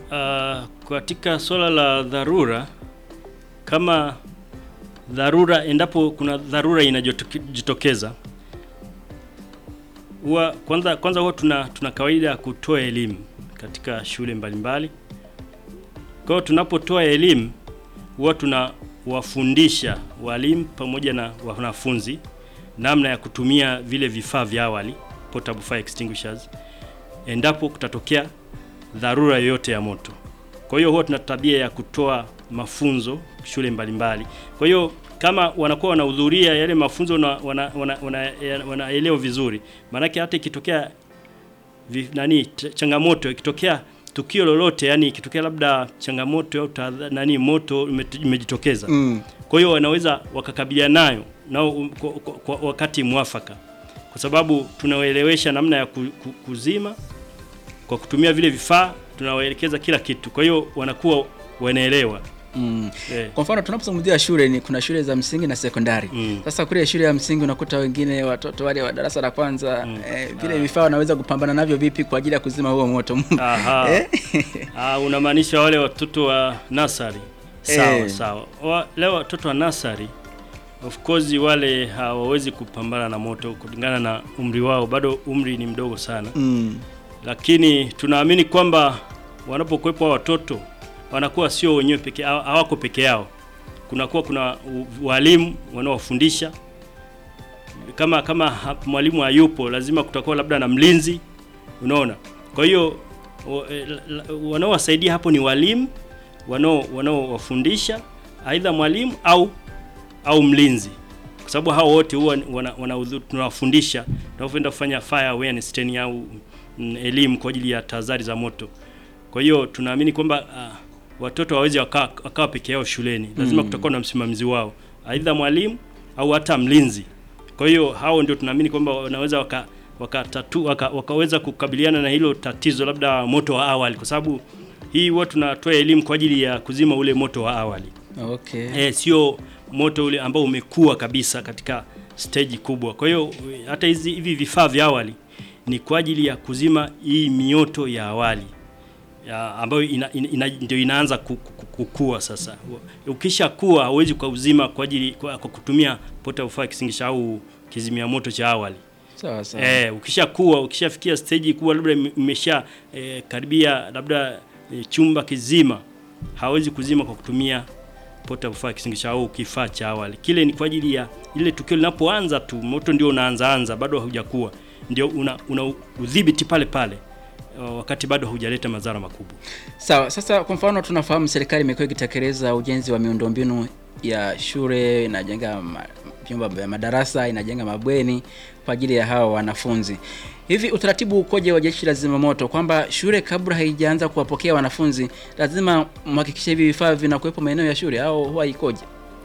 Uh, katika swala la dharura, kama dharura, endapo kuna dharura inajitokeza, huwa kwanza kwanza huwa tuna, tuna kawaida ya kutoa elimu katika shule mbalimbali. Kwa hiyo tunapotoa elimu huwa tunawafundisha walimu pamoja na wanafunzi namna ya kutumia vile vifaa vya awali portable fire extinguishers endapo kutatokea dharura yoyote ya moto. Kwa hiyo huwa tuna tabia ya kutoa mafunzo shule mbalimbali. Kwa hiyo kama wanakuwa wanahudhuria yale mafunzo na wanaelewa wana, wana, wana, wana vizuri, maanake hata ikitokea vi, nani changamoto ikitokea tukio lolote, yani ikitokea labda changamoto au nani moto imejitokeza Mm. kwa hiyo wanaweza wakakabiliana nayo nao kwa, kwa, kwa wakati mwafaka, kwa sababu tunawaelewesha namna ya ku- ku- kuzima kwa kutumia vile vifaa, tunawaelekeza kila kitu, kwa hiyo wanakuwa wanaelewa Mm. eh. Kwa mfano tunapozungumzia shule ni kuna shule za msingi na sekondari. Mm. Sasa kule shule ya msingi unakuta wengine watoto wale wa darasa la kwanza Mm. eh, vile vifaa wanaweza kupambana navyo vipi kwa ajili ya kuzima huo moto? Aha. Eh? Ah, unamaanisha wale watoto wa nasari? Sawa Eh. sawa. Wa, leo watoto wa nasari of course wale hawawezi kupambana na moto kulingana na umri wao, bado umri ni mdogo sana. Mm. lakini tunaamini kwamba wanapokuwepo hao watoto wanakuwa sio wenyewe peke hawa- hawako peke yao, kunakuwa kuna u- walimu wanaowafundisha. Kama kama ha- mwalimu hayupo, lazima kutakuwa labda na mlinzi, unaona. Kwa hiyo wa- eh, la- la- wanaowasaidia hapo ni walimu wanao wanaowafundisha, aidha mwalimu au au mlinzi, kwa sababu hao wote huwa wana, wana, tunawafundisha tunapoenda kufanya fire awareness training au mm, elimu kwa ajili ya tahadhari za moto. Kwa hiyo tunaamini kwamba uh, watoto hawawezi wakawa wakawa peke yao shuleni, lazima Mm. kutakuwa na msimamizi wao, aidha mwalimu au hata mlinzi. Kwa hiyo hao ndio tunaamini kwamba wanaweza waka wakatatu waka, wakaweza kukabiliana na hilo tatizo labda moto wa awali, kwa sababu hii huwa tunatoa elimu kwa ajili ya kuzima ule moto wa awali Okay. eh, sio moto ule ambao umekuwa kabisa katika stage kubwa. Kwa hiyo hata hizi hivi vifaa vya awali ni kwa ajili ya kuzima hii mioto ya awali ya, ambayo ina, ina, ina, ndio inaanza ku- ku- kukua sasa. Ukisha kuwa hauwezi kuuzima kwa ajili kwa, kwa kutumia portable fire extinguisher au kizimia moto cha awali. Sawa sawa. Eh, ukishakuwa ukishafikia stage kuwa labda ime- imesha eh, karibia labda eh, chumba kizima, hawezi kuzima kwa kutumia portable fire extinguisher au kifaa cha awali. Kile ni kwa ajili ya ile tukio linapoanza tu, moto ndio unaanza anza, bado haujakuwa, ndio una, una udhibiti pale pale uh, wakati bado haujaleta madhara makubwa. Sawa, sasa kwa mfano tunafahamu serikali imekuwa ikitekeleza ujenzi wa miundombinu ya shule, inajenga ma- vyumba vya madarasa, inajenga mabweni kwa ajili ya hawa wanafunzi. Hivi utaratibu ukoje wa jeshi la zimamoto kwamba shule kabla haijaanza kuwapokea wanafunzi lazima mhakikishe hivi vifaa vinakuwepo maeneo ya shule au huwa ikoje?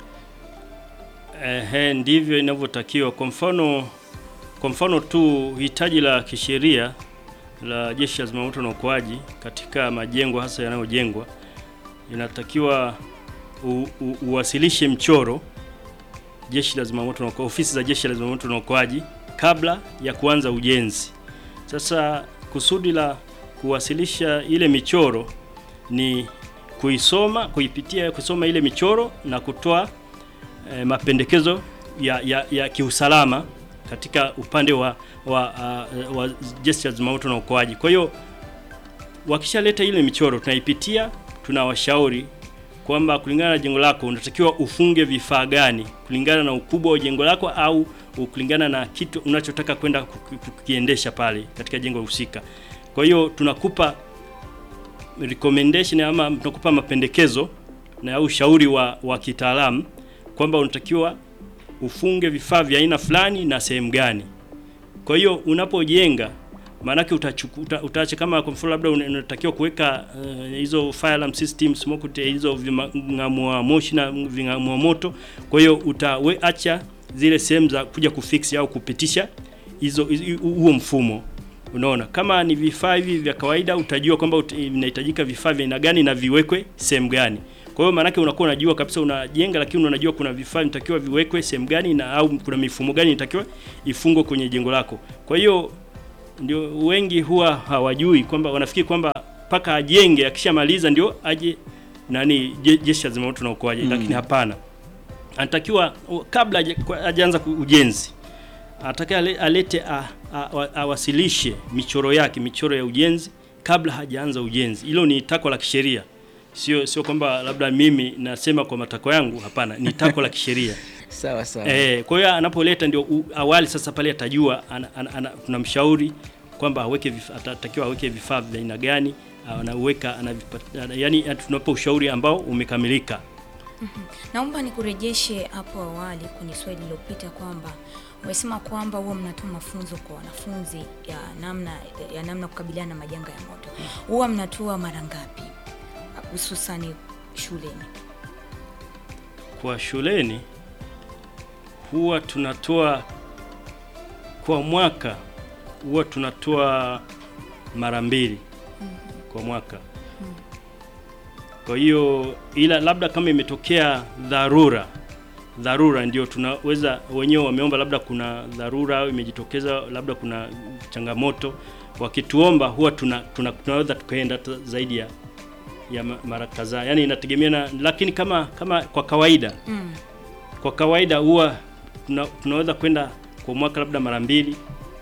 Ehe, ndivyo inavyotakiwa. Kwa mfano kwa mfano tu hitaji la kisheria la Jeshi la Zimamoto na Uokoaji katika majengo hasa yanayojengwa inatakiwa u, u, uwasilishe mchoro Jeshi la Zimamoto na Uokoaji, ofisi za Jeshi la Zimamoto na Uokoaji kabla ya kuanza ujenzi. Sasa kusudi la kuwasilisha ile michoro ni kuisoma, kuipitia, kusoma ile michoro na kutoa eh, mapendekezo ya, ya, ya kiusalama katika upande wa, wa, uh, wa jeshi la zimamoto na uokoaji. Kwa hiyo wakishaleta ile michoro tunaipitia, tunawashauri kwamba kulingana na jengo lako unatakiwa ufunge vifaa gani kulingana na ukubwa wa jengo lako au kulingana na kitu unachotaka kwenda kuki- kukiendesha pale katika jengo husika. Kwa hiyo tunakupa recommendation ama tunakupa mapendekezo na ushauri wa, wa kitaalamu kwamba unatakiwa ufunge vifaa vya aina fulani na sehemu gani. Kwa hiyo unapojenga maanake utachuku- uta, utaacha kama kwa mfano labda una- unatakiwa kuweka eh, hizo fire alarm system smoke det- hizo ving'amua moshi na ving'amua moto. Kwa hiyo utaacha zile sehemu za kuja kufix au kupitisha hizo hizo- huo mfumo. Unaona, kama ni vifaa hivi vya kawaida utajua kwamba ut- vinahitajika vifaa vya aina gani na viwekwe sehemu gani. Kwa hiyo maanake unakuwa unajua kabisa unajenga, lakini unajua kuna vifaa vinatakiwa viwekwe sehemu gani na au kuna mifumo gani inatakiwa ifungwe kwenye jengo lako. Kwa hiyo ndio wengi huwa hawajui kwamba wanafikiri kwamba mpaka ajenge, akishamaliza ndio aje nani je- jeshi la zimamoto na uokoaji Mm. lakini hapana, anatakiwa u- kabla haja- kwa- hajaanza ku- ujenzi anatakiwa ale- alete a- a- a- awasilishe michoro yake, michoro ya ujenzi kabla hajaanza ujenzi. Hilo ni takwa la kisheria, sio sio kwamba labda mimi nasema kwa matakwa yangu. Hapana, ni takwa la kisheria. Sawa sawa. Eh, kwa hiyo anapoleta ndio u- awali sasa pale atajua ana, ana, ana, tunamshauri kwamba aweke vifaa, atatakiwa aweke vifaa vya aina gani, anaweka anavipata, yani tunapa ushauri ambao umekamilika. Naomba nikurejeshe hapo awali kwenye swali lililopita kwamba umesema kwamba huwa mnatoa mafunzo kwa wanafunzi ya namna ya namna kukabiliana na majanga ya moto. Huwa mnatoa mara ngapi hususani shuleni? Kwa shuleni huwa tunatoa kwa mwaka huwa tunatoa mara mbili kwa mwaka. Kwa hiyo ila labda kama imetokea dharura dharura ndio tunaweza wenyewe wameomba, labda kuna dharura au imejitokeza, labda kuna changamoto, wakituomba huwa tuna, tuna, tunaweza tukaenda hata zaidi ya ya ma- mara kadhaa, yani inategemea na, lakini kama kama kwa kawaida Mm. kwa kawaida huwa tuna, tunaweza kwenda kwa mwaka labda mara mbili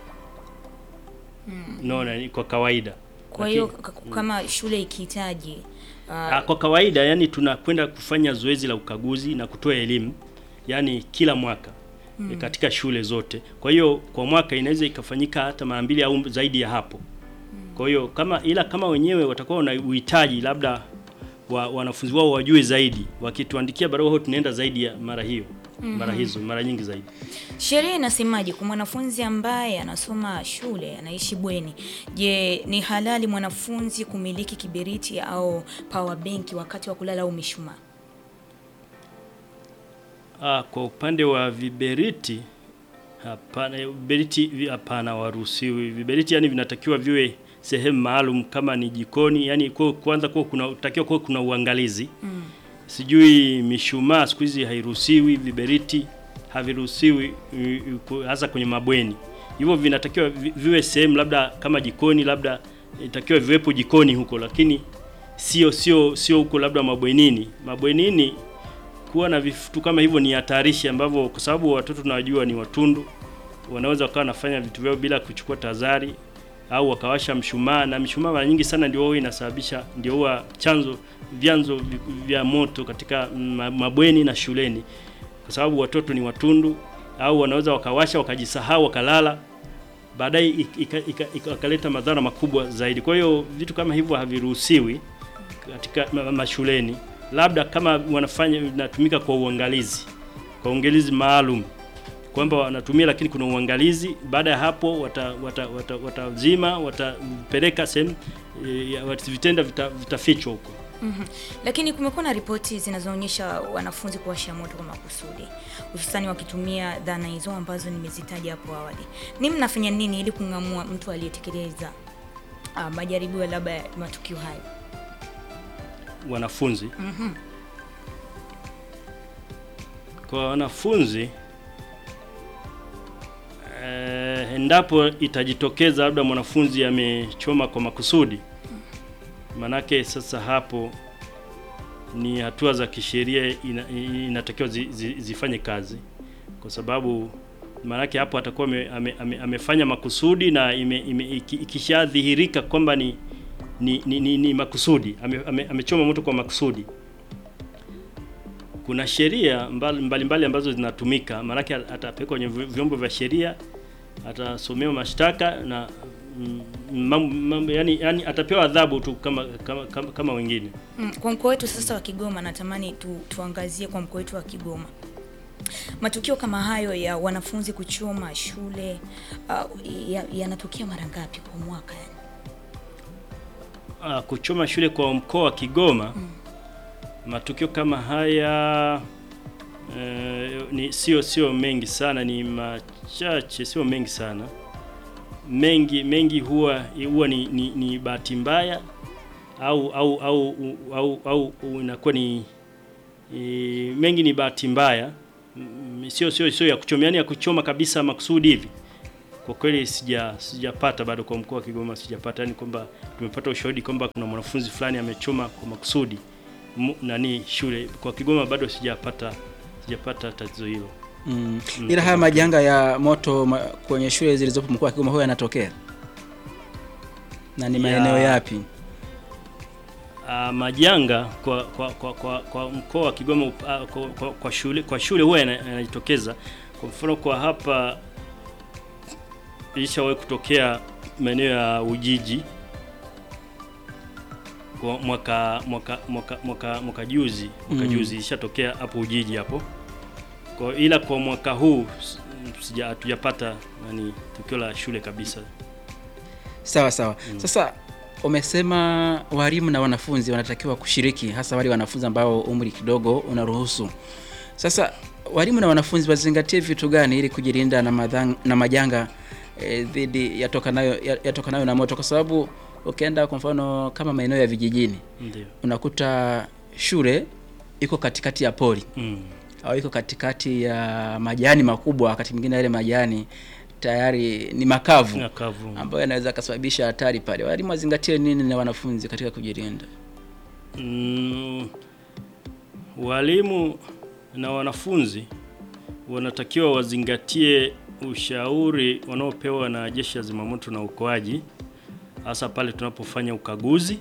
Mm. naona ni kwa kawaida Kwa Lakini- hiyo k- kama shule ikihitaji Ah, uh, kwa kawaida yani tunakwenda kufanya zoezi la ukaguzi na kutoa elimu yani kila mwaka mm. katika shule zote. Kwa hiyo kwa mwaka inaweza ikafanyika hata mara mbili au zaidi ya hapo. Kwa hiyo kama ila kama wenyewe watakuwa na uhitaji labda wa, wanafunzi wao wajue zaidi, wakituandikia barua huo tunaenda zaidi ya mara hiyo mara hizo mara nyingi zaidi. sheria inasemaje kwa mwanafunzi ambaye anasoma shule anaishi bweni? Je, ni halali mwanafunzi kumiliki kiberiti au power bank wakati wa kulala au mishumaa? Ah, kwa upande wa viberiti hapana, viberiti vi- hapana, waruhusiwi viberiti. Yani vinatakiwa viwe sehemu maalum, kama ni jikoni, yani kwa kwanza kwa kuna takiwa kwa kuna uangalizi Mm. sijui mishumaa siku hizi hairuhusiwi, viberiti haviruhusiwi, i- i- ku- hasa kwenye mabweni. Hivyo vinatakiwa vi- viwe sehemu labda kama jikoni, labda itakiwa viwepo jikoni huko, lakini sio sio sio huko labda mabwenini. Mabwenini kuwa na vitu kama hivyo ni hatarishi, ambavyo kwa sababu watoto tunawajua ni watundu, wanaweza wakawa wanafanya vitu vyao bila kuchukua tahadhari au wakawasha mshumaa, na mshumaa mara nyingi sana ndio huwa inasababisha, ndio huwa chanzo vyanzo vi- vya moto katika ma- mabweni na shuleni, kwa sababu watoto ni watundu, au wanaweza wakawasha wakajisahau wakalala, baadaye ik- ika- ika- ika- ikaleta madhara makubwa zaidi. Kwa hiyo vitu kama hivyo haviruhusiwi katika ma- mashuleni, labda kama wanafanya inatumika kwa uangalizi, kwa uangalizi maalum kwamba wanatumia, lakini kuna uangalizi. Baada ya hapo watazima wata, wata, watazima, watapeleka sehemu e, ya- wat- vitenda vita- vitafichwa huko. Mhm. Lakini kumekuwa na ripoti zinazoonyesha wanafunzi kuwasha moto kwa makusudi, hususani wakitumia dhana hizo ambazo nimezitaja hapo awali. Ni mnafanya nini ili kung'amua mtu aliyetekeleza uh, majaribio labda ya matukio hayo? wanafunzi Mhm. kwa wanafunzi eh, endapo itajitokeza labda mwanafunzi amechoma kwa makusudi, manake sasa hapo ni hatua za kisheria ina, inatakiwa zi, zi, zifanye kazi, kwa sababu maanake hapo atakuwa ame, ame, ame, amefanya makusudi na ime, ime, iki- ikishadhihirika kwamba ni, ni, ni, ni, ni makusudi ame, ame, amechoma moto kwa makusudi kuna sheria mbali- mbalimbali ambazo zinatumika, maanake atapelekwa kwenye vi- vyombo vya sheria, atasomewa mashtaka na mm, mambo, mambo, yani, yani atapewa adhabu tu kama kama, kama, kama wengine. Mm, Kwa mkoa wetu sasa wa Kigoma, natamani tu, tuangazie kwa mkoa wetu wa Kigoma matukio kama hayo ya wanafunzi kuchoma shule uh, ya- yanatokea mara ngapi kwa mwaka yani? Ah, kuchoma shule kwa mkoa wa Kigoma matukio kama haya eh, ni sio sio mengi sana, ni machache, sio mengi sana. Mengi mengi huwa huwa ni, ni, ni bahati mbaya au au au au, au, au inakuwa ni e, mengi ni bahati mbaya Mm, sio sio sio ya kuchoma, yani ya kuchoma kabisa makusudi hivi kwa kweli sija sijapata bado kwa mkoa wa Kigoma sijapata, yani kwamba tumepata ushahidi kwamba kuna mwanafunzi fulani amechoma kwa makusudi mu- nani shule. Kwa Kigoma bado sijapata sijapata tatizo hilo. Mm. Mm. Ila haya majanga ya moto ma, kwenye shule zilizopo mkoa wa Kigoma huwa yanatokea na ni Ya- maeneo yapi? Uh, majanga kwa kwa, kwa, kwa, kwa mkoa wa Kigoma uh, kwa, kwa, kwa shule kwa shule huwa yana- yanajitokeza. Kwa mfano kwa hapa ilishawahi kutokea maeneo ya Ujiji kwa mwaka mwaka mwaka mwaka, mwaka juzi mwaka Mm. juzi ilishatokea hapo Ujiji hapo. Kwa ila kwa mwaka huu s- sija hatujapata nani tukio la shule kabisa. Sawa sawa. Sasa umesema walimu na wanafunzi wanatakiwa kushiriki, hasa wale wanafunzi ambao umri kidogo unaruhusu. Sasa walimu na wanafunzi wazingatie vitu gani ili kujilinda na, madhang, na majanga eh, dhidi yatokanayo ya- yatokanayo na moto, kwa sababu ukienda kwa mfano kama maeneo ya vijijini Ndio. unakuta shule iko katikati ya pori Mm. au iko katikati ya majani makubwa, wakati mwingine yale majani tayari ni makavu Nyakavu. ambayo yanaweza kasababisha hatari pale. Walimu wazingatie nini na wanafunzi katika kujilinda? Mm, walimu na wanafunzi wanatakiwa wazingatie ushauri wanaopewa na Jeshi la Zimamoto na Uokoaji, hasa pale tunapofanya ukaguzi.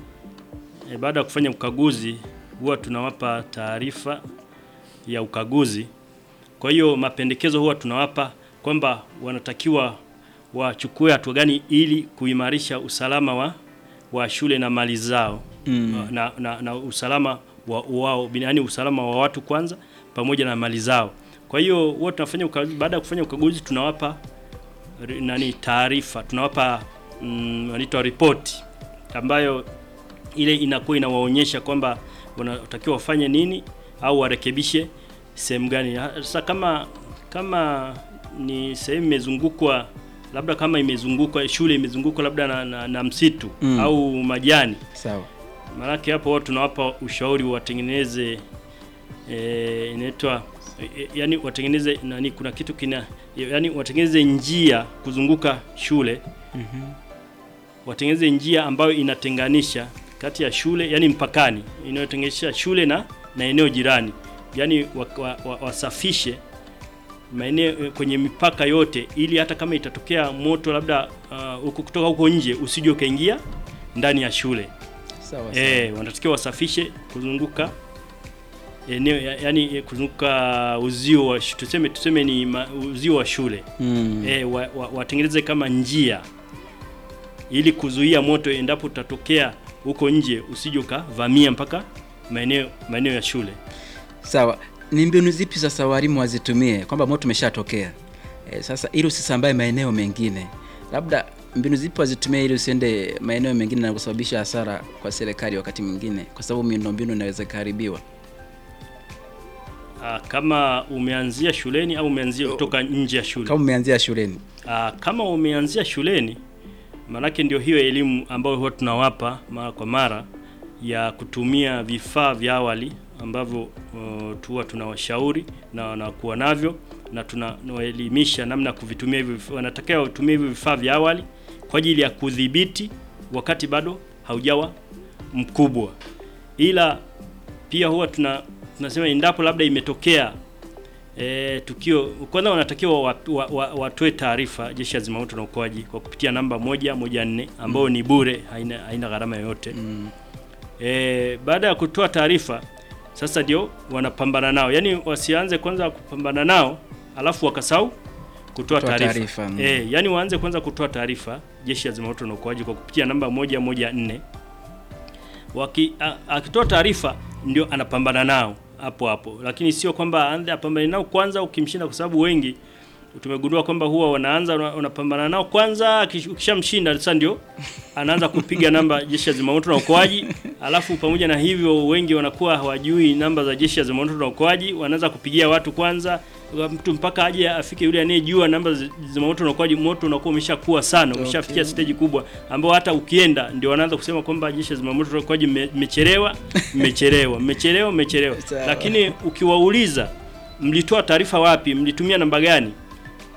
E, baada ya kufanya ukaguzi huwa tunawapa taarifa ya ukaguzi. Kwa hiyo mapendekezo huwa tunawapa kwamba wanatakiwa wachukue hatua gani ili kuimarisha usalama wa, wa shule na mali zao Mm. na, na, na usalama wa wao yaani usalama wa watu kwanza pamoja na mali zao. Kwa hiyo huwa tunafanya ukaguzi, baada ya kufanya ukaguzi tunawapa ri- nani taarifa, tunawapa mm, wanaitwa ripoti ambayo ile inakuwa inawaonyesha kwamba wanatakiwa wafanye nini au warekebishe sehemu gani. Ha- Sasa kama kama ni sehemu imezungukwa labda kama imezungukwa shule imezungukwa labda na, na, na msitu Mm. au majani Sawa. Maanake hapo wao tunawapa ushauri watengeneze eh, inaitwa eh, yani watengeneze nani, kuna kitu kina yani watengeneze njia kuzunguka shule Mhm. watengeneze njia ambayo inatenganisha kati ya shule yani mpakani inayotenganisha shule na na eneo jirani, yani wasafishe wa, wa, wasafishe maeneo eh, kwenye mipaka yote, ili hata kama itatokea moto labda ah, huko kutoka huko nje usije ukaingia ndani ya shule. Sawa. sawa. Eh, wanatakiwa wasafishe kuzunguka eneo ya- yani eh, kuzunguka uzio wa shu- tuseme tuseme ni ma, uzio wa shule Mm. eh, wa, wa, watengeneze kama njia ili kuzuia moto endapo utatokea huko nje usije ukavamia mpaka maeneo maeneo ya shule. Sawa. Ni mbinu zipi sasa walimu wazitumie kwamba moto umeshatokea e, sasa ili usisambae maeneo mengine, labda mbinu zipi wazitumie ili usiende maeneo mengine na kusababisha hasara kwa serikali wakati mwingine, kwa sababu miundombinu inaweza ikaharibiwa. Ah, kama umeanzia shuleni au umeanzia kutoka nje ya shule. Kama umeanzia shuleni. Ah, kama umeanzia shuleni, maanake ndio hiyo elimu ambayo huwa tunawapa mara kwa mara ya kutumia vifaa vya awali ambavyo uh, tuwa tunawashauri na wanakuwa navyo na tunawaelimisha namna ya kuvitumia hivyo. vifaa. Wanatakiwa watumie hivyo vifaa vya awali kwa ajili ya kudhibiti wakati bado haujawa mkubwa, ila pia huwa tuna tunasema endapo labda imetokea E, tukio kwanza wanatakiwa watoe wa, wa, watoe taarifa Jeshi la Zimamoto na Uokoaji kwa kupitia namba moja moja nne ambayo ni bure, haina, haina gharama yoyote. Mm. E, baada ya kutoa taarifa sasa ndio wanapambana nao, yaani wasianze kwanza kupambana nao alafu wakasahau kutoa Kutoa taarifa taarifa, mm. e, yaani waanze kwanza kutoa taarifa Jeshi la Zimamoto na Uokoaji kwa kupitia namba moja moja nne waki a- akitoa taarifa ndio anapambana nao hapo hapo, lakini sio kwamba aanze apambane nao kwanza ukimshinda, kwa sababu wengi tumegundua kwamba huwa wanaanza wana- wanapambana nao kwanza, akish- ukishamshinda sasa ndio anaanza kupiga namba jeshi la zimamoto na uokoaji. Alafu pamoja na hivyo, wengi wanakuwa hawajui namba za jeshi la zimamoto na uokoaji, wanaanza kupigia watu kwanza, mtu mpaka aje afike yule anayejua namba za zimamoto na uokoaji. Moto unakuwa umeshakuwa sana, umeshafikia Okay. stage kubwa ambao hata ukienda ndio wanaanza kusema kwamba jeshi la zimamoto na uokoaji mme- mmechelewa, mmechelewa, mmechelewa, mmechelewa. Sawa. Lakini ukiwauliza mlitoa taarifa wapi, mlitumia namba gani,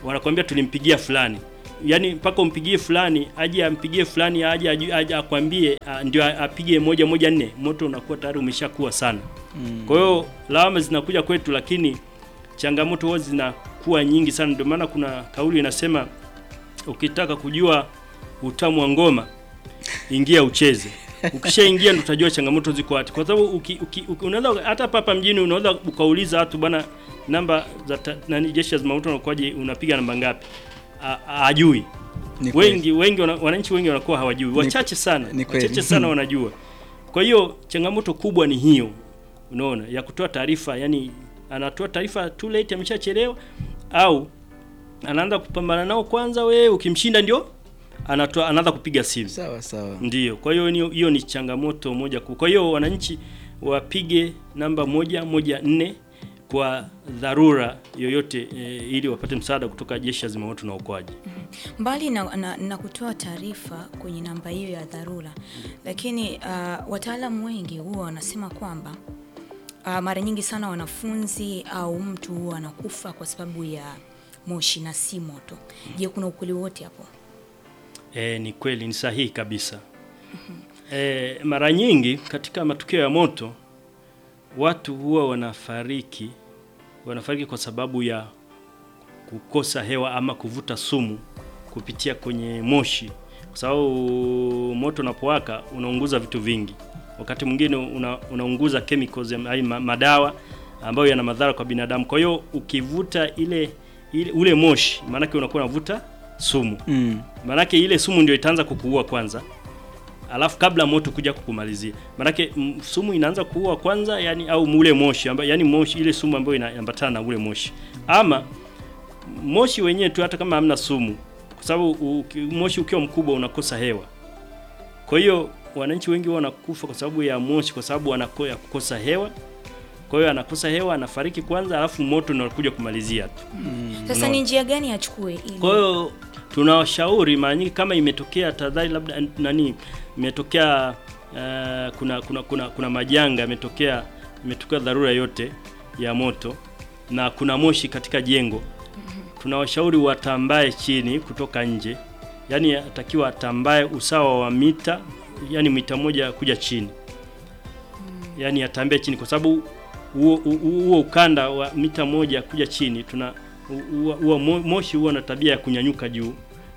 wanakwambia tulimpigia fulani yaani mpaka umpigie fulani aje ampigie fulani aje aje- aje akwambie a, ndio a- apige moja moja nne moto unakuwa tayari umeshakuwa sana kwa hiyo lawama zinakuja kwetu lakini changamoto huwa zinakuwa nyingi sana ndio maana kuna kauli inasema ukitaka kujua utamu wa ngoma ingia ucheze ukishaingia ndo utajua changamoto ziko wapi kwa sababu uki, uki, uki, unaweza hata hapa hapa mjini unaweza ukauliza watu bwana namba za ta- nani jeshi la zimamoto na uokoaji unapiga namba ngapi A- a- hajui Ni kweli. wengi wengi wana, wananchi wengi wanakuwa hawajui wachache sana ni kweli. wachache sana wanajua kwa hiyo changamoto kubwa ni hiyo unaona ya kutoa taarifa yani anatoa taarifa too late ameshachelewa au anaanza kupambana nao kwanza we ukimshinda ndio anatoa anaanza kupiga simu Sawa sawa. Ndiyo, kwa hiyo ni- hiyo ni changamoto moja kuu. Kwa hiyo wananchi wapige namba moja moja nne kwa dharura yoyote e, ili wapate msaada kutoka jeshi la zimamoto na uokoaji. Mbali na, na, na kutoa taarifa kwenye namba hiyo ya dharura, lakini uh, wataalamu wengi huwa wanasema kwamba uh, mara nyingi sana wanafunzi au mtu huwa anakufa kwa sababu ya moshi na si moto. Je, kuna ukweli wote hapo? E, ni kweli, ni sahihi kabisa. E, mara nyingi katika matukio ya moto watu huwa wanafariki wanafariki kwa sababu ya kukosa hewa ama kuvuta sumu kupitia kwenye moshi, kwa sababu moto unapowaka unaunguza vitu vingi. Wakati mwingine una, unaunguza chemicals ya- ai, ma- madawa ambayo yana madhara kwa binadamu. Kwa hiyo ukivuta ile, ile ule moshi, maanake unakuwa unavuta sumu Mm. Manake ile sumu ndio itaanza kukuua kwanza, alafu kabla moto kuja kukumalizia. Manake m, sumu inaanza kuua kwanza, yani au ule moshi amba, yani moshi ile sumu ambayo inaambatana na ule moshi, ama moshi wenyewe tu, hata kama hamna sumu, kwa sababu uki- moshi ukiwa mkubwa unakosa hewa. Kwa hiyo wananchi wengi huwa wanakufa kwa sababu ya moshi, kwa sababu wanako ya kukosa hewa. Kwa hiyo anakosa hewa, anafariki kwanza, alafu moto ndio unakuja kumalizia tu. Sasa Unaona. ni njia gani achukue ili Kwa hiyo tunawashauri mara nyingi kama imetokea tadhari labda nani imetokea uh, kuna, kuna kuna kuna majanga yametokea imetokea dharura yote ya moto na kuna moshi katika jengo, tunawashauri watambae chini kutoka nje, yaani atakiwa atambae usawa wa mita yani mita moja kuja chini, yaani atambee chini kwa sababu huo huo- huo ukanda wa mita moja kuja chini tuna huo huo mo- moshi huwa na tabia ya kunyanyuka juu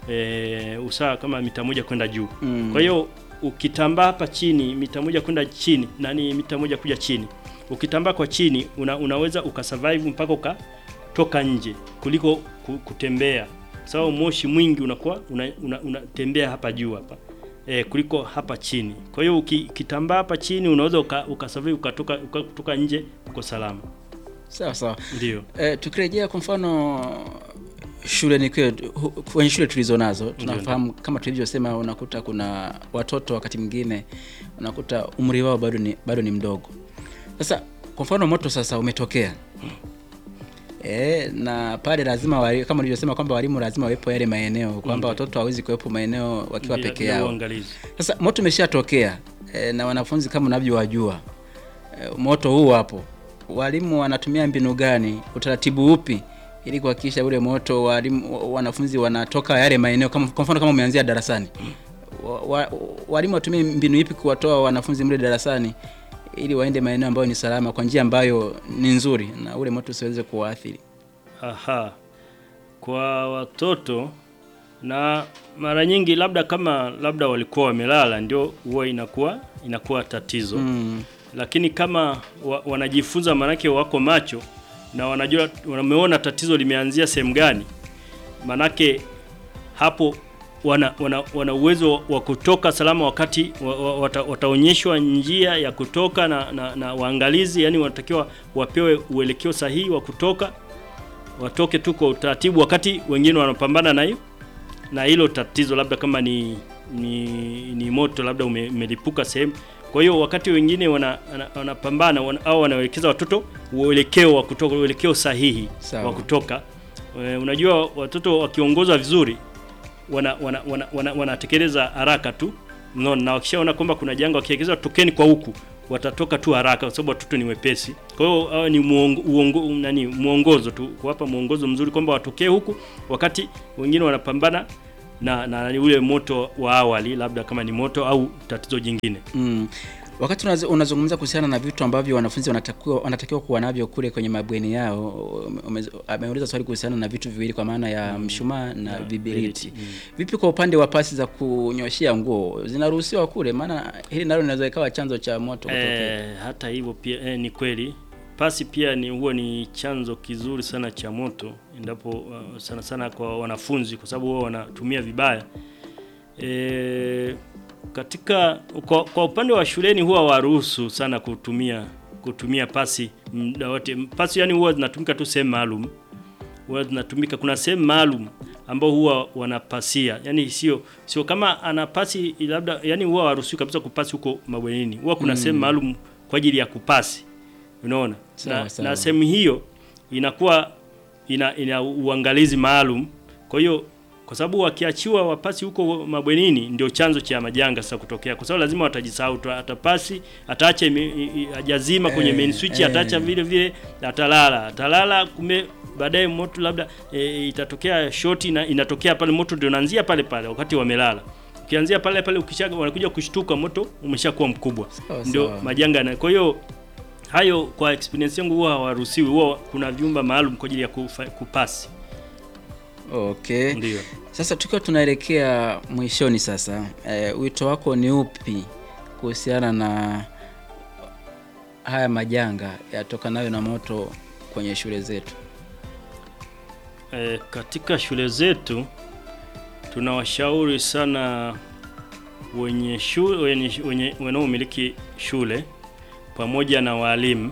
e, usawa kama mita moja kwenda juu Mm. kwa hiyo ukitambaa hapa chini mita moja kwenda chini nani mita moja kuja chini ukitambaa kwa chini una, unaweza ukasurvive mpaka ukatoka nje kuliko ku- kutembea sababu moshi mwingi unakuwa unatembea una, unatembea hapa juu hapa e, kuliko hapa chini kwa hiyo uki- ukitambaa hapa chini unaweza uka, ukasurvive ukatoka uka, kutoka nje uko salama Sawa sawa. ndio E, tukirejea kwa mfano shuleni kwetu hu- kwenye shule tulizo nazo tunafahamu kama tulivyosema, unakuta kuna watoto wakati mwingine unakuta umri wao bado ni, bado ni mdogo. Sasa kwa mfano moto sasa umetokea e, na pale lazima wali, kama ulivyosema kwamba walimu lazima wawepo yale maeneo kwamba watoto hawezi kuwepo maeneo wakiwa Bila- peke bila yao. uangalizi. Sasa moto umeshatokea e, na wanafunzi kama unavyowajua e, moto huu hapo, walimu wanatumia mbinu gani, utaratibu upi ili kuhakikisha ule moto walimu, wa- wanafunzi wanatoka yale maeneo, kama kwa mfano kama umeanzia darasani, wa, wa, walimu watumie mbinu ipi kuwatoa wanafunzi mle darasani ili waende maeneo ambayo ni salama kwa njia ambayo ni nzuri na ule moto usiweze kuwaathiri. Aha, kwa watoto na mara nyingi labda kama labda walikuwa wamelala ndio huwa inakuwa inakuwa tatizo Mm. lakini kama wa, wanajifunza manake wako macho na wanajua wameona tatizo limeanzia sehemu gani, manake hapo wana, wana, wana uwezo wa kutoka salama wakati wa, wa, wata, wataonyeshwa njia ya kutoka na, na, na waangalizi, yani wanatakiwa wapewe uelekeo sahihi wa kutoka, watoke tu kwa utaratibu, wakati wengine wanapambana na hiyo na hilo tatizo, labda kama ni ni, ni moto labda ume, umelipuka sehemu. Kwa hiyo wakati wengine wana- wana- wanapambana wana, au wanaelekeza watoto uelekeo wa kutoka, uelekeo sahihi Sawa. wa kutoka. E, unajua watoto wakiongozwa vizuri wana wana, wana, wana, wanatekeleza haraka tu unaona, na wakishaona kwamba kuna janga wakielekezwa tokeni kwa huku, watatoka tu haraka kwa sababu watoto ni wepesi. Kwa hiyo hawa ni muongo, uongo, nani mwongozo tu kuwapa mwongozo mzuri kwamba watokee huku wakati wengine wanapambana na, na ule moto wa awali, labda kama ni moto au tatizo jingine. Mm. Wakati unazo- unazungumza kuhusiana na vitu ambavyo wanafunzi wanatakiwa wanatakiwa kuwa navyo kule kwenye mabweni yao, ume- ameuliza swali kuhusiana na vitu viwili kwa maana ya mshumaa na vibiriti. Vipi kwa upande wa pasi za kunyoshea nguo zinaruhusiwa kule? Maana hili nalo linaweza ikawa chanzo cha moto kutokea. Eh, hata hivyo pia eh, ni kweli pasi pia ni huwa ni chanzo kizuri sana cha moto endapo uh, sana sana kwa wanafunzi kwa sababu wao wanatumia vibaya. E, katika kwa, kwa upande wa shuleni huwa waruhusu sana kutumia kutumia pasi muda wote. Pasi yani huwa zinatumika tu sehemu maalum, huwa zinatumika. Kuna sehemu maalum ambao huwa wanapasia, yani sio sio kama ana pasi labda, yani huwa waruhusiwi kabisa kupasi huko mabwenini. Huwa kuna sehemu maalum kwa ajili ya kupasi, unaona Sawa, na, sawa. na sehemu hiyo inakuwa ina, ina uangalizi maalum. Kwa hiyo kwa sababu wakiachiwa wapasi huko mabwenini ndio chanzo cha majanga sasa kutokea, kwa sababu lazima watajisahau tu, atapasi ataacha ime- i- i- hajazima kwenye Eh, main switch, eh. ataacha vile vile, atalala atalala, kumbe baadaye moto labda e, itatokea shoti na inatokea pale, moto ndio unaanzia pale pale wakati wamelala. Ukianzia pale pale, ukisha wanakuja kushtuka, moto umeshakuwa mkubwa, Sawa, ndio sawa. majanga na kwa hiyo hayo kwa experience yangu huwa hawaruhusiwi, huwa kuna vyumba maalum kwa ajili ya kufa, kupasi Okay. ndio. Sasa tukiwa tunaelekea mwishoni sasa, e, wito wako ni upi kuhusiana na haya majanga yatokanayo na moto kwenye shule zetu? E, katika shule zetu tunawashauri sana wenye shule, wenye, wenye wanaomiliki shule pamoja na walimu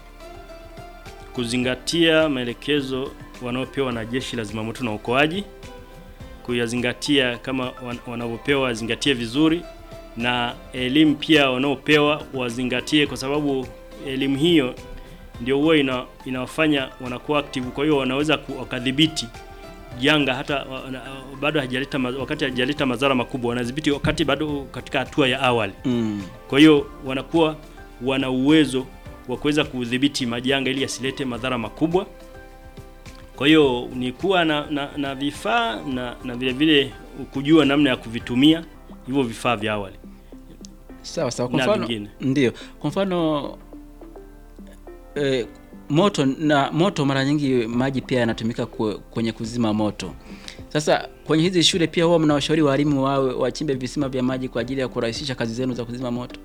kuzingatia maelekezo wanaopewa na Jeshi la Zimamoto na Uokoaji, kuyazingatia kama wan- wanavyopewa wazingatie vizuri, na elimu pia wanaopewa wazingatie, kwa sababu elimu hiyo ndio huwa ina, inawafanya wanakuwa active, kwa hiyo wanaweza ku- wakadhibiti janga hata wana- bado hajaleta ma- wakati hajaleta madhara makubwa, wanadhibiti wakati bado katika hatua ya awali. Mm. Kwa hiyo wanakuwa wana uwezo wa kuweza kudhibiti majanga ili yasilete madhara makubwa. Kwa hiyo ni kuwa na, na, na vifaa na, na vile vile kujua namna ya kuvitumia hivyo vifaa vya awali. Sawa sawa. Kwa Na mfano vingine. ndio, kwa mfano e, moto na moto, mara nyingi maji pia yanatumika kwe- kwenye kuzima moto. Sasa kwenye hizi shule pia huwa mnawashauri walimu wawe wachimbe visima vya maji kwa ajili ya kurahisisha kazi zenu za kuzima moto.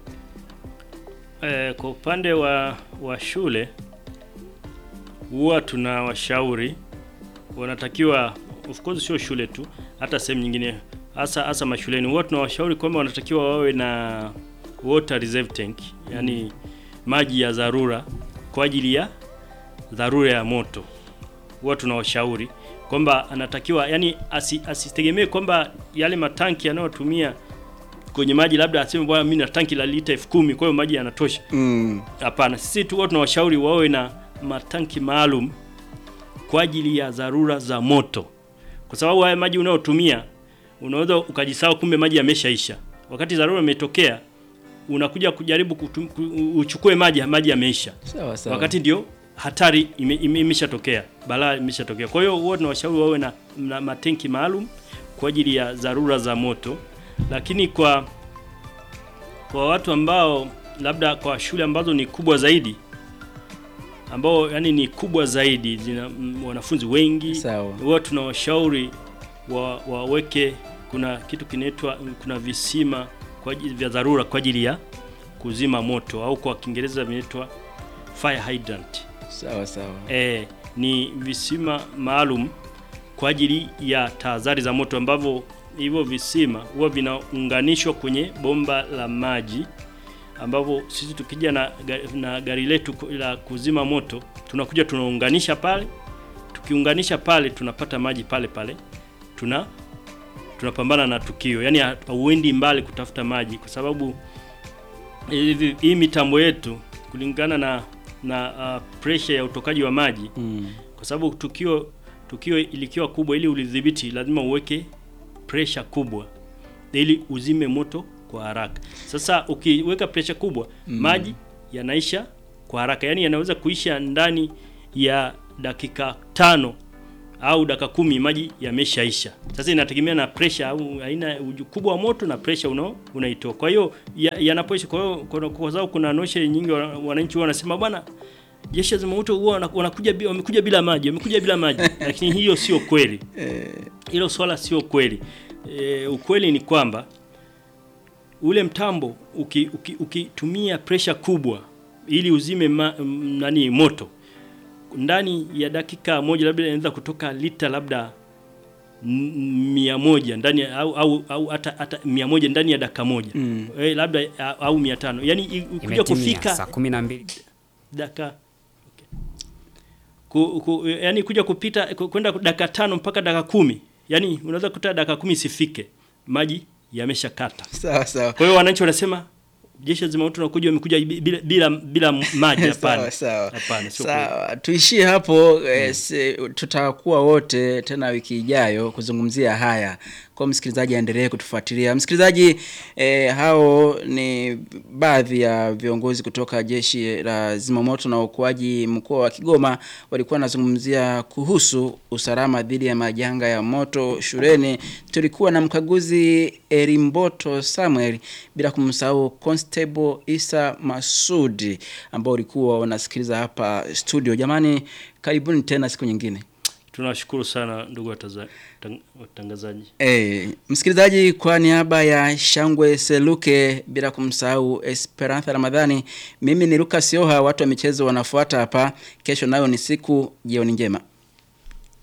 E, kwa upande wa, wa shule huwa tunawashauri wanatakiwa, of course sio shule tu, hata sehemu nyingine, hasa hasa mashuleni, huwa tunawashauri kwamba wanatakiwa wawe na water reserve tank, yani maji ya dharura kwa ajili ya dharura ya moto. Huwa tunawashauri kwamba anatakiwa yani asi, asitegemee kwamba yale matanki yanayotumia kwenye maji labda aseme bwana, mimi na tanki la lita elfu kumi kwa hiyo maji yanatosha. Mm. Hapana, sisi tu huwa tunawashauri wawe na matanki maalum kwa ajili ya dharura za moto, kwa sababu haya maji unayotumia unaweza ukajisahau, kumbe maji yameshaisha. Wakati dharura imetokea, unakuja kujaribu kutum, ku- uchukue maji, maji yameisha, Sawa sawa. wakati ndio hatari ime- ime- imeshatokea, balaa imeshatokea. Kwa hiyo huwa tunawashauri wawe na, na matenki maalum kwa ajili ya dharura za moto, lakini kwa kwa watu ambao labda kwa shule ambazo ni kubwa zaidi ambao yani ni kubwa zaidi zina mm, wanafunzi wengi Sawa. huwa tunawashauri wa, waweke kuna kitu kinaitwa kuna visima kwa ajili vya dharura kwa ajili ya kuzima moto au kwa Kiingereza vinaitwa fire hydrant. Sawa sawa. E, ni visima maalum kwa ajili ya tahadhari za moto ambavyo hivyo visima huwa vinaunganishwa kwenye bomba la maji ambavyo sisi tukija na, ga- na gari letu ku- la kuzima moto tunakuja tunaunganisha pale. Tukiunganisha pale tunapata maji pale pale, tuna tunapambana na tukio, yaani ha- hauendi mbali kutafuta maji kwa sababu hivi hii mitambo yetu kulingana na na uh, pressure ya utokaji wa maji Mm. kwa sababu tukio tukio likiwa kubwa, ili ulidhibiti lazima uweke pressure kubwa ili uzime moto kwa haraka. Sasa ukiweka presha kubwa maji yanaisha kwa haraka, yaani yanaweza kuisha ndani ya dakika tano au dakika kumi maji yameshaisha. Sasa inategemea na pressure au aina ukubwa wa moto na pressure unao unaitoa. Kwa hiyo ya- yanapoisha, kwa hiyo kwa kwa sababu kuna noshe nyingi wana- wananchi huwa wanasema bwana jeshi la zimamoto huwa wana- wanakuja bi- wamekuja bila maji, wamekuja bila maji, lakini hiyo sio kweli. Hilo swala sio kweli. E, ukweli ni kwamba ule mtambo uki- uki- ukitumia pressure kubwa ili uzime ma, m, nani moto ndani ya dakika moja labda inaweza kutoka lita labda m- mia moja ndani ya- au au au hata hata mia moja ndani ya dakika moja Mm. eh, labda a- au mia tano yani i- kuja Imetimia kufika saa kumi na mbili dakika okay. ku, ku, yani kuja kupita ku- kwenda dakika tano mpaka dakika kumi yani unaweza kuta dakika kumi isifike maji yameshakata sawa sawa kwa hiyo wananchi wanasema jeshi la zimamoto nakuja wamekuja bila bila, bila maji sawa hapana sawa hapana sio kweli. sawa tuishie hapo eh, si- tutakuwa wote tena wiki ijayo kuzungumzia haya kwa msikilizaji aendelee kutufuatilia msikilizaji eh, hao ni baadhi ya viongozi kutoka jeshi la zimamoto na uokoaji mkoa wa kigoma walikuwa wanazungumzia kuhusu usalama dhidi ya majanga ya moto shuleni tulikuwa na mkaguzi erimboto samuel bila kumsahau constable isa masudi ambao ulikuwa unasikiliza hapa studio jamani karibuni tena siku nyingine tunawashukuru sana ndugu wataza- tang- watangazaji E, msikilizaji kwa niaba ya Shangwe Seluke bila kumsahau Esperanza Ramadhani, mimi ni Lucas Yoha, watu wa michezo wanafuata hapa. Kesho nayo ni siku, jioni njema.